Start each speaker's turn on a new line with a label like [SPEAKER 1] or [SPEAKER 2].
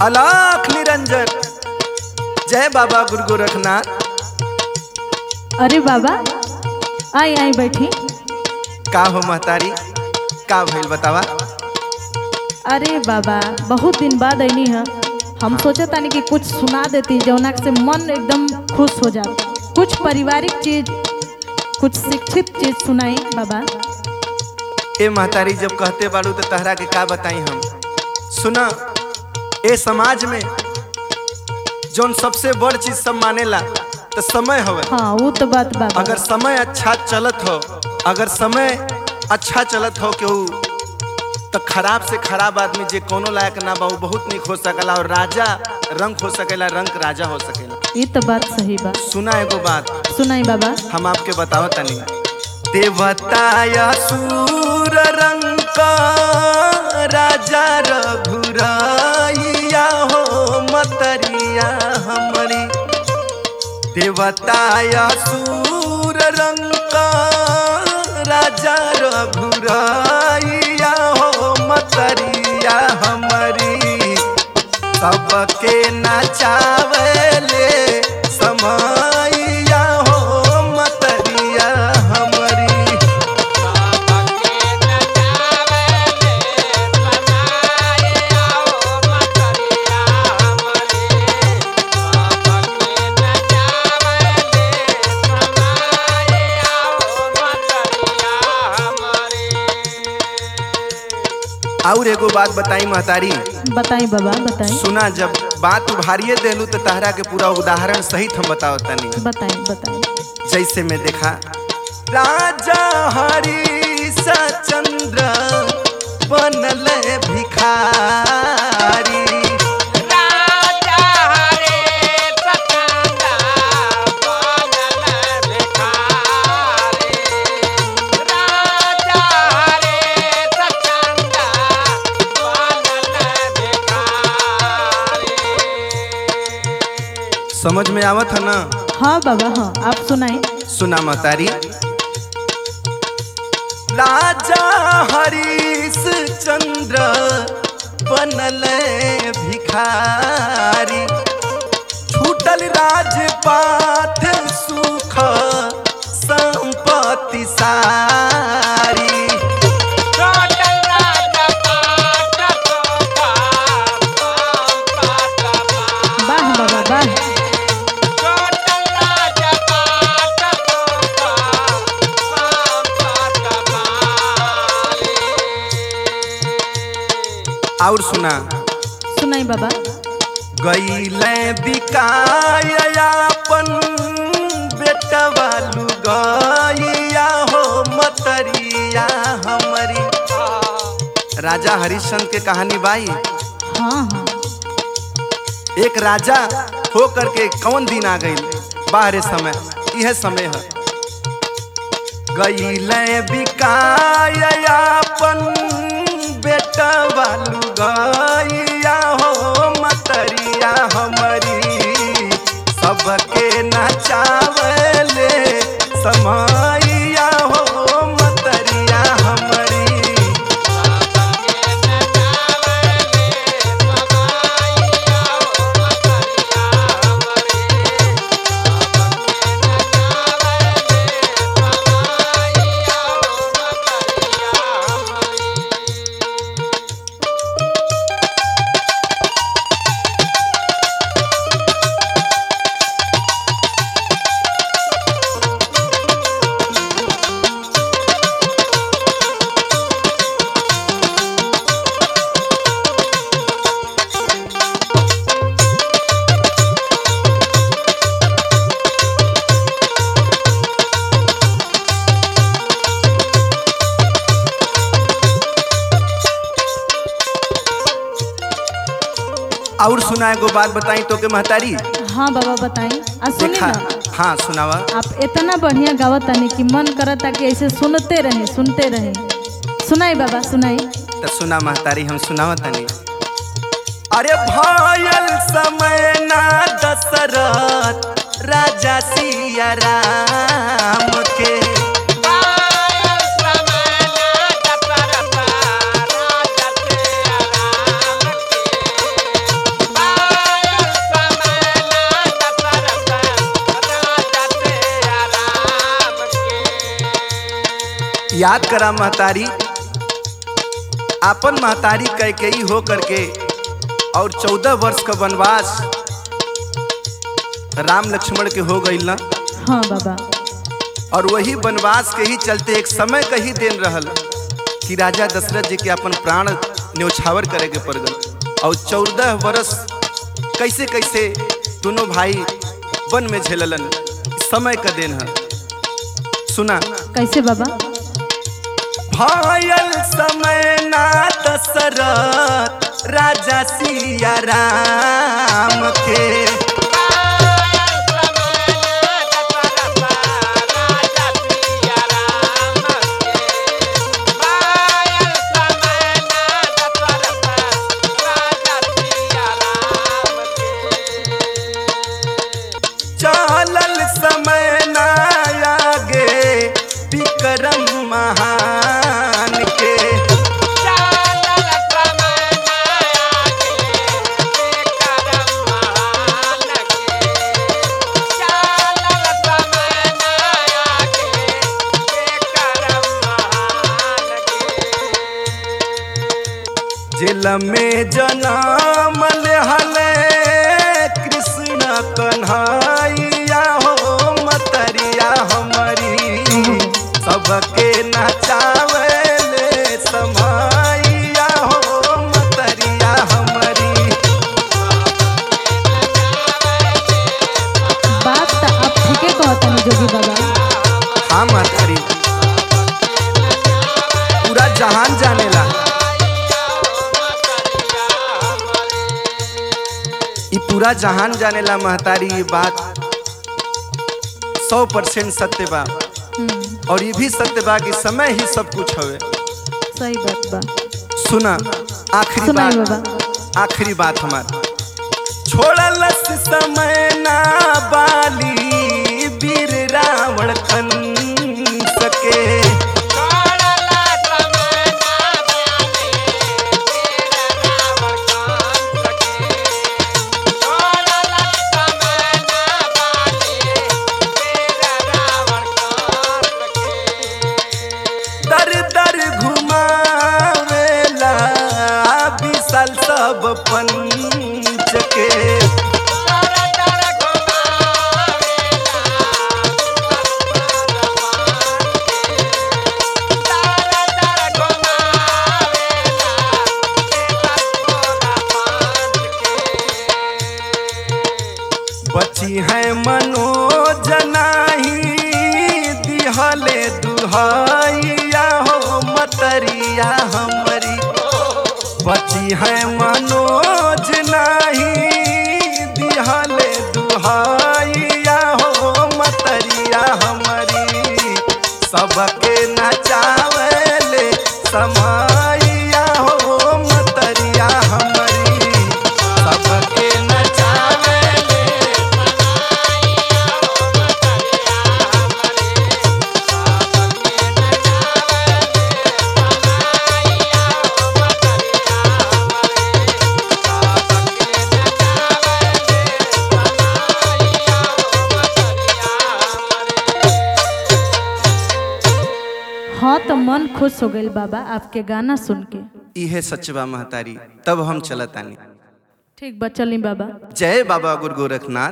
[SPEAKER 1] अलाख निरंजन जय बाबा गुरु गोरखनाथ
[SPEAKER 2] अरे बाबा आई आई बैठी
[SPEAKER 1] का हो महतारी का भइल बतावा
[SPEAKER 2] अरे बाबा बहुत दिन बाद ऐनी है हम सोचा तानी कि कुछ सुना देती जौना से मन एकदम खुश हो जाता कुछ पारिवारिक चीज कुछ शिक्षित चीज सुनाई बाबा
[SPEAKER 1] ए महतारी जब कहते बाड़ू तो तहरा के का बताई हम सुना ए समाज में जौन सबसे बड़ चीज सब मानेला तो समय हवे
[SPEAKER 2] हाँ वो तो बात बाबा
[SPEAKER 1] अगर समय अच्छा चलत हो अगर समय अच्छा चलत हो केहू तो खराब से खराब आदमी जे कोनो लायक ना बा उ बहुत निक हो सकला और राजा रंग हो सकेला रंग राजा हो सकेला
[SPEAKER 2] ये तो बात सही बा
[SPEAKER 1] सुना एगो बात
[SPEAKER 2] सुनाई बाबा
[SPEAKER 1] हम आपके बताओ तनी देवताया सूर रंग का राजा रघुराइया हो मतरिया हमारी देवताया सूर रंग का राजा रघुराइया हो मतरिया हमारी सबके नचावले समैया हो मतरिया हमारी और एगो बात बताई महतारी
[SPEAKER 2] बताई बाबा बताई
[SPEAKER 1] सुना जब बात उभारिए देलू तो तहरा के पूरा उदाहरण सहित हम बताओ तनी
[SPEAKER 2] बताई बताई
[SPEAKER 1] जैसे मैं देखा राजा हरीश चंद्र बनल भिखारी समझ में आवत है ना
[SPEAKER 2] हाँ बाबा हाँ आप सुनाई
[SPEAKER 1] सुना महतारी राजा हरीश चंद्र बनल भिखारी छूटल राजपाठ सुख संपत्ति सारी
[SPEAKER 2] वाह बाबा वाह
[SPEAKER 1] और सुना
[SPEAKER 2] सुनाई बाबा
[SPEAKER 1] गईले बिकायापन बेटवा लुगैया हो मतरिया हमारी राजा हरिश्चंद्र के कहानी बाई
[SPEAKER 2] हाँ हाँ
[SPEAKER 1] एक राजा हो करके कौन दिन आ गई बाहरे समय यह समय है गईले बिकायापन बेटवा लुगैया हो मतरिया हमारी सबके नचावले समैया हो मतरिया हमारी और सुना एगो बात बताई तो के महतारी
[SPEAKER 2] हाँ बाबा बताई आ सुनी
[SPEAKER 1] देखा
[SPEAKER 2] ना
[SPEAKER 1] हाँ सुनावा
[SPEAKER 2] आप इतना बढ़िया गावत तानी कि मन करता कि ऐसे सुनते रहे सुनते रहे सुनाई बाबा सुनाई
[SPEAKER 1] तो सुना महतारी हम सुनावा तनी अरे भयल समय ना दशरथ राजा सिया राम के
[SPEAKER 3] Bye.
[SPEAKER 1] याद करा महतारी आपन महतारी कैकेयी हो करके और चौदह वर्ष का वनवास राम लक्ष्मण के हो गई ना
[SPEAKER 2] हाँ बाबा
[SPEAKER 1] और वही वनवास के ही चलते एक समय का ही दिन रहल कि राजा दशरथ जी के अपन प्राण न्यौछावर करे के पड़ गल और चौदह वर्ष कैसे कैसे दोनों भाई वन में झेललन समय का दिन है सुना
[SPEAKER 2] कैसे बाबा
[SPEAKER 1] भायल समय ना दशरथ राजा सिया राम के चलल समय ना आगे विक्रम महान के जेल में जनम हले कृष्ण कन्हैया हो मतरिया हमारी सबके नचावले समैया हो मतरिया हमारी
[SPEAKER 2] बात तो आप ठीके कहतनी जोगी बाबा
[SPEAKER 1] हाँ मतरी पूरा जहान जानेला ई पूरा जहान जानेला महतारी ये बात सौ परसेंट सत्य बा
[SPEAKER 2] हम्म,
[SPEAKER 1] और ये भी सत्य बा कि समय ही सब कुछ हवे
[SPEAKER 2] सही बात बा
[SPEAKER 1] सुना आखिरी
[SPEAKER 2] सुनाई
[SPEAKER 1] बात
[SPEAKER 2] बाबा
[SPEAKER 1] आखिरी बात हमार छोड़लस समय ना बाली वीर रावण कंस के दर दर घुमावेला विशाल सब पंच के बची है मनोज नाही दिहले दुहाइया हो मतरिया हमारी बची है मनोज नाही दिहले दुहाइया हो मतरिया हमारी सबके नचावले समाइया हो मतरिया हमारी सबके नचावले
[SPEAKER 2] हाँ तो मन खुश हो गई बाबा आपके गाना सुन के
[SPEAKER 1] इहे सचबा महतारी तब हम चलतानी
[SPEAKER 2] ठीक बा चली बाबा
[SPEAKER 1] जय बाबा गुरु गोरखनाथ